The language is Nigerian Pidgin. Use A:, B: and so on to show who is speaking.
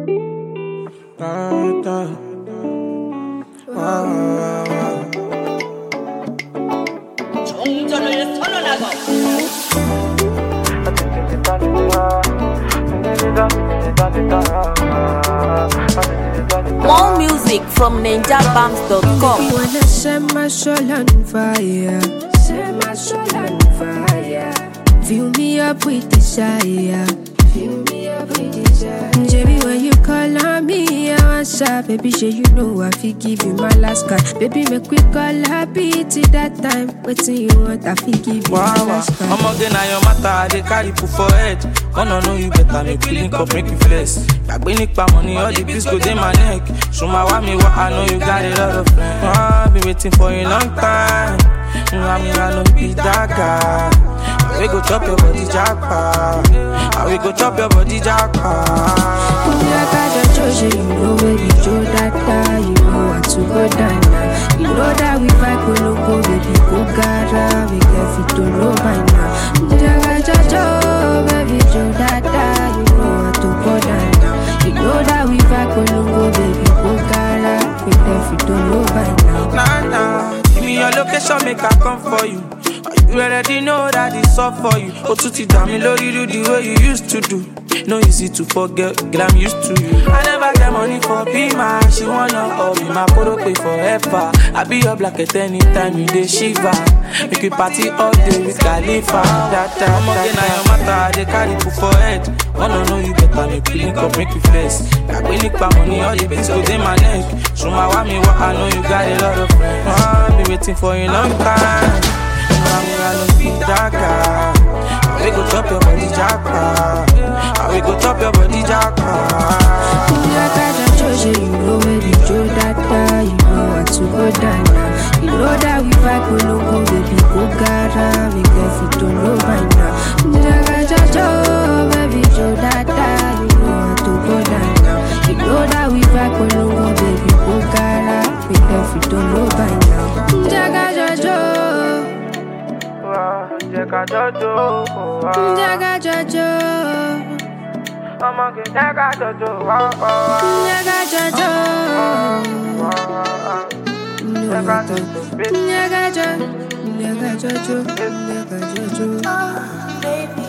A: Da, da. Wow, wow, wow.
B: 정전을 선언하고
C: More music from ninjabams.com.
D: You wanna set my soul on fire, set my soul on fire. Fill me up with desire, fill me up with desire. Baby, when you call on me, I answer. Baby, sure you know I fi give you my last card. Baby, make we call happy till that time. Waiting you want, I fi give you my
A: Wow, wow.
D: last card.
A: I'm again na your matter, I dey carry put for head. Wanna know you better, make you link up, make you flex. Gbàgbé nípa money, all the bills go dey my neck. Ṣùgbọ́n wá mi wá, I know you got a lot of friends. I've been waiting for a long time. I mean, I know be that guy. I will go chop your body jackpot. I will go chop your body jackpot.
D: Like I just chose you, you know baby Joe that guy, you know what to go down now. You know that we fight go no go, baby go gara, we get fit to know by now. Like I just chose baby Joe that guy, you know what to go down now. You know that we fight go no go, baby go gara, we get fit to know by now.
A: Nah, nah. Give me your location, make I come for you. You already know that it's all for you. Oh, to dá mi lórí do the way you used to do. No easy to forget, girl, I'm used to you. I never get money for be my. She wanna all be my photo pay forever. I be your blanket anytime you dey shiver. Make we party all day with Khalifa. That time, I'm again, na your matter, I dey carry put for head. Wanna know you better, make you link up, make you flex. Gbàgbé nípa money, all the bills go dey my neck. Ṣùgbọ́n wá mi wá, I know you got a lot of friends. I've been waiting for a long time. I mean, I know be that guy. I will go chop your body jackpot. I will go chop your body jackpot.
D: Like I just chose you, you know baby Joe that guy, you know what to go down now. You know that we fight go no go, baby go gara, we get fit to know by now. Like I just chose baby Joe that guy, you know what to go down now. You know that we fight go no go, baby go gara, we get fit to know by now. Like I just chose,
A: Jẹ́ ká jọjọ́,
D: like I just chose,
A: ọmọge jẹ́ ká jọjọ́, wá wá wá.
D: like I just chose.
A: Jẹ́ ká jọjọ́, baby.
D: Nyagajo, nyagajo, nyagajo.
E: baby.